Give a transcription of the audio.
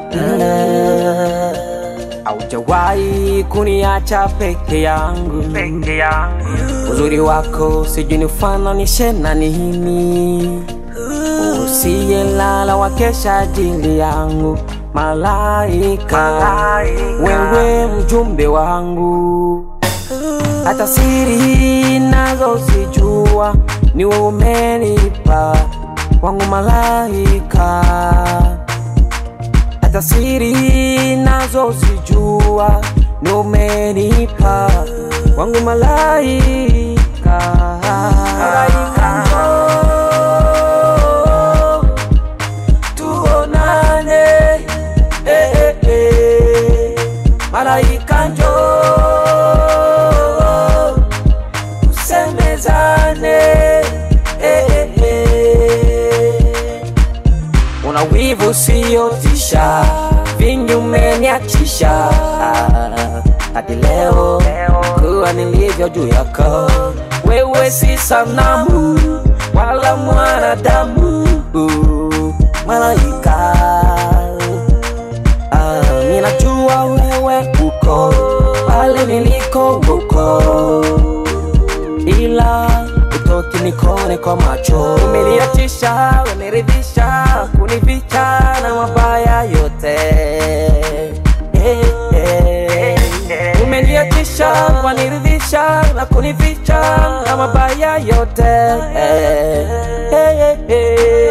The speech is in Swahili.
Haujawahi kuniacha peke yangu, peke yangu. Uzuri wako sijui nifananishe na nini, usiyelala wakesha ajili yangu, malaika, wewe mjumbe wangu, hata siri nazo zijua, niwe umenipa wangu malaika hata siri nazo sijua, ni umenipa wangu malaika. Malaika njoo, tuonane, eh, eh, eh. Malaika njoo, tusemezane, eh, eh, eh. Una wivu siyotisha, vingi umeniachisha hadi leo kuwa nilivyo juu yako. Wewe si sanamu wala mwanadamu, malaika. Ah, ninajua wewe uko pale niliko huko ila utoki nikone kwa macho. Umeniachisha, umeniridhisha, kunificha na mabaya yote. Eh, eh. Umeniachisha, waniridhisha na kunificha na mabaya yote. Eh, eh, eh.